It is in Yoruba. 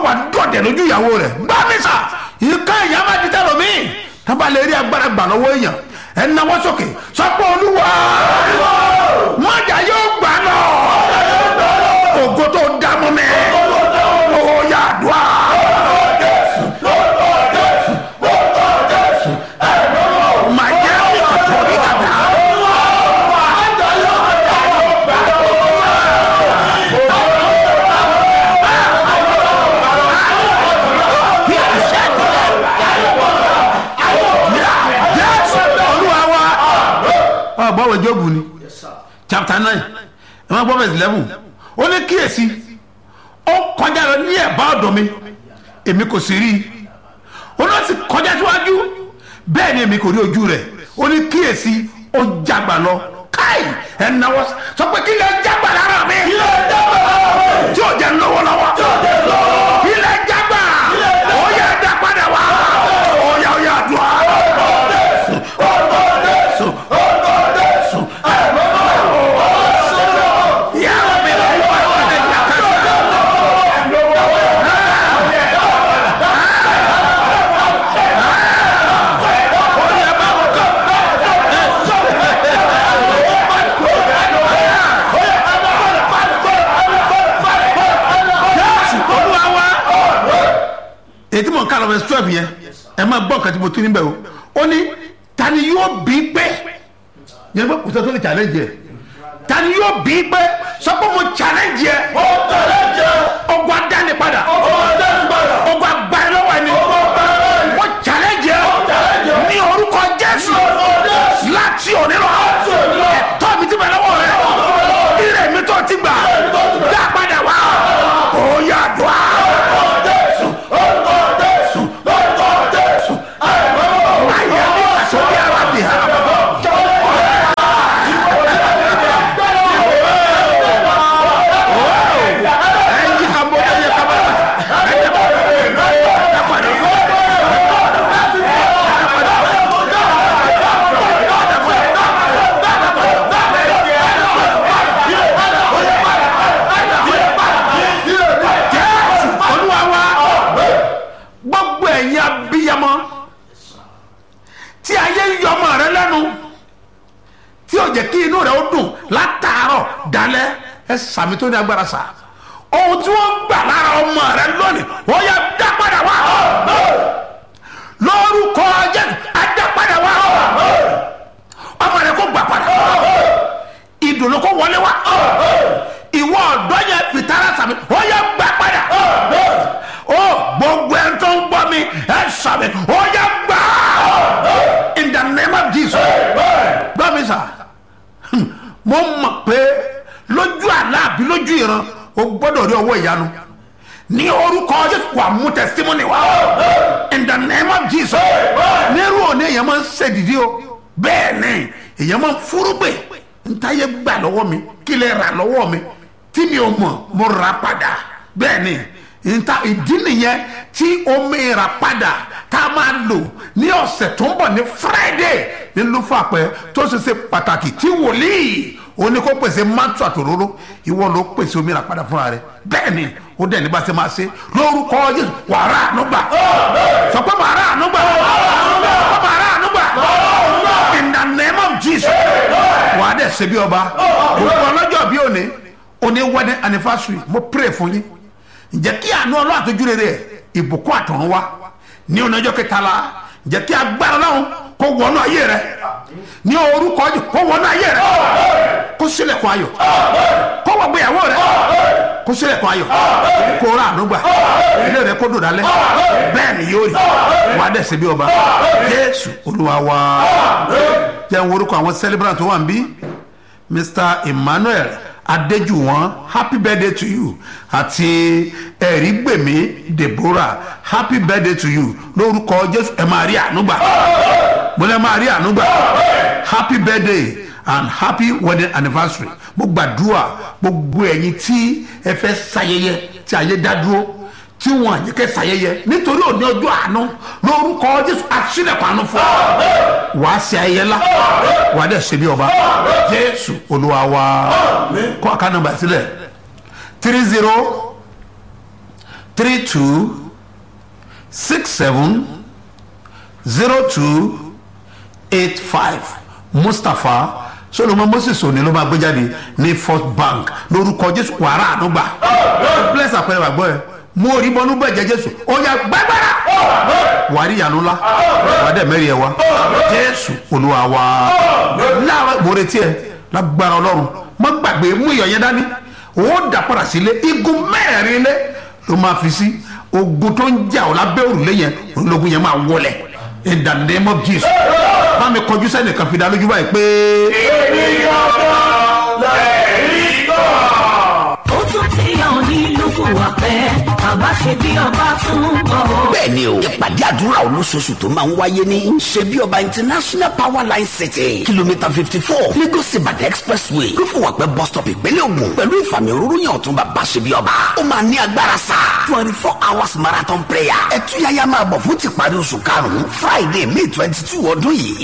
wà dọ̀dẹ̀ lójú ìyàwó rẹ̀ gbá mi sà ìka ìyá máa di tẹ́lọ̀ mí tábà lè rí agbára gbà lọ́wọ́ èèyàn ẹ̀ náwó sókè sọ́pọ̀ olúwa mọ̀jà yóò gbà lọ ògo tó dá mọ́ mi ó yà dùá. Màá jẹ́ ìkàtọ̀ ní kàtà. Yes, olúwa wa. Ọ bọ́wọ̀ Jóòbù ni chapter nine ẹ máa gbọ́ verse eleven ó ní kíyèsí ó kọjá lọ ní ẹ̀bá ọ̀dọ̀ mi èmi kò sì rí i ó náà sì kọjá síwájú bẹ́ẹ̀ ni èmi kò rí ojú rẹ̀ ó ní kíyèsí ó jágbà lọ káì ẹ̀ náwó sọ pé kí lè jágbà lára mi tí ò jẹ́ lọ́wọ́ lọ́wọ́ kí lè jágbà ó yẹ dá padà wá ó yà ó yà dùn á. Yàrá mi lọ wá wá ẹ̀ jà kásá. Jésù olúwa wa. ètí mọ̀ ká lọ bẹ twelve yẹn ẹ máa gbọ́ nǹkan tí mo tún níbẹ̀ o ó ní tani yóò bí pé yẹn bẹ kùtà tó lè challenge yẹ tani yóò bí pé sọ pé mo challenge yẹ ọgbà dání padà ọgbà gbàyẹ lọ́wọ́ ẹni mo challenge yẹ ní orúkọ Jésù láti òní lọ ẹ̀tọ́ mi ti bẹ lọ́wọ́ rẹ ire mi tó ti gbà dá padà wá ó yà dùn á. Ayé mi kàṣọ́ bí ara bì hàn. Ẹyin ka bọ́ ẹyẹ ka bọ́ ẹyẹ bọ́ ẹ padà. Jésù Olúwa wa gbogbo ẹ̀yin abiyamọ tí ayé ń yọ ọmọ rẹ lẹ́nu tí ó jẹ́ kí inú rẹ ó dùn látàárọ̀ dalẹ́ ẹ sàmì tó ní agbára sà ohun tí wọ́n gbà lára ọmọ rẹ lónìí ó yẹ dá padà wá lórúkọ Jésù á dá padà wá ọmọ rẹ kó gbà padà ìdùnnú kó wọlé wá ìwọ ọ̀dọ́ yẹn fìtara sàmì ó yẹ gbà padà ó gbogbo ẹ̀ tó ń gbọ́ mi ẹ sàmì ó yẹ gbà in the name of Jesus gbọ́ mi sà mo mọ̀ pé lójú àlá àbí lójú ìran o gbọ́dọ̀ rí ọwọ́ ìyanu ní orúkọ Jésù wà mú testimony wá in the name of Jesus nírú òní èèyàn máa ń ṣèdìdí o bẹ́ẹ̀ ni èèyàn máa ń fúrúgbè ntáyé gbà lọ́wọ́ mi kí lè rà lọ́wọ́ mi tí mi ò mọ̀ mo rà padà bẹ́ẹ̀ ni nta ìdí nìyẹn tí omi rà padà tá a máa lò ní ọ̀sẹ̀ tó ń bọ̀ ní Friday ní lufapẹ tó ṣe ṣe pàtàkì tí wòlíì ó ní kó pèsè mátò àtòróró ìwọ ló pèsè omi rà padà fúnra rẹ bẹ́ẹ̀ ni ó dẹ̀ ní bá ṣe máa ṣe lórúkọ Jésù wàrà ànúgbà sọ pé wàrà ànúgbà wàrà ànúgbà in the name of Jesus wàá dẹ̀ ṣe bí ọba gbogbo ọlọ́jọ́ bí òní òní wedding anniversary mo pray fún yín ǹjẹ́ kí àánú ọlọ́ àtọ́jú rere ìbùkún àtọ̀run wá ní ọ̀nàjọ́ kẹtàlá ǹjẹ́ kí agbára náà kó wọnú ayé rẹ ní orúkọ jù kó wọnú ayé rẹ kó ṣílẹ̀kùn ayọ̀ kó wọ gbéyàwó rẹ kó ṣílẹ̀kùn ayọ̀ kó rà ànúgbà ilé rẹ kó dùn dálẹ̀ bẹ́ẹ̀ ni yóò rí wàá dẹ̀ ṣe bí ọba Jésù Olúwa wa jẹ́ n orúkọ àwọn celebrant tó wà ń bí Mr. Emmanuel adéjúwọ̀n happy birthday to you àti ẹ̀rígbèmí deborah happy birthday to you lórúkọ jésù ẹ máa rí ànúgbà mo lẹ máa rí ànúgbà happy birthday and happy wedding anniversary mo gbàdúrà gbogbo ẹ̀yin tí ẹ fẹ́ ṣayẹyẹ tí ayé dá dúró tí wọn àyè kẹ́ ṣayẹyẹ nítorí òní ọjọ́ àánú lórúkọ jésù àṣìlẹ̀kùn àánú fún ọ wàá ṣe ayẹyẹ la wàá dẹ̀ ṣe bí ọba jésù olúwa wa kọ́ àká nọ́mbà sílẹ̀ three zero three two six seven zero two eight five mustapha solomon moses òní ló máa gbé jáde ní first bank lórúkọ jésù wàrà ànúgbà bless àpẹẹrẹ wàgbọ́ ẹ mo rí bọnú bẹ̀jẹ̀ jésù ó yà gbàgbára wàrí ìyanu ńlá wàdẹ mẹ́rin ẹ̀ wá jésù olúwa wa láwọn mo retí ẹ lágbára ọlọ́run má gbàgbé mú iyọ̀ yẹn dání ó dà padà sílé igun mẹ́rin lé ló máa fi sí ogun tó ń jà ọ́ lábẹ́ òrùlé yẹn ológun yẹn máa wọlẹ̀ in the name of jesus bá mi kọjú sẹ́nìkan fi dá lójú báyìí pé. ènìyàn kan lẹ́yìn kan. ó tún ti hàn nílùú fúwàpẹ́ bàbá ṣe bí ọba tún bọ̀ ó. bẹ́ẹ̀ni o ìpàdé àdúrà olóṣooṣù tó máa ń wáyé ní ṣebí ọba international power line city kìlómítà fifty four lagos ibadan expressway lófùwàpẹ́ bus stop ìpínlẹ̀ ògùn pẹ̀lú ìfàmì òróró yàn ọ̀tún bàbá ṣebí ọba ó máa ní agbára sá twenty four hours marathon prayer ẹ̀túyáyá máa bọ̀ fún tìparí oṣù karùn-ún friday may twenty two ọdún yìí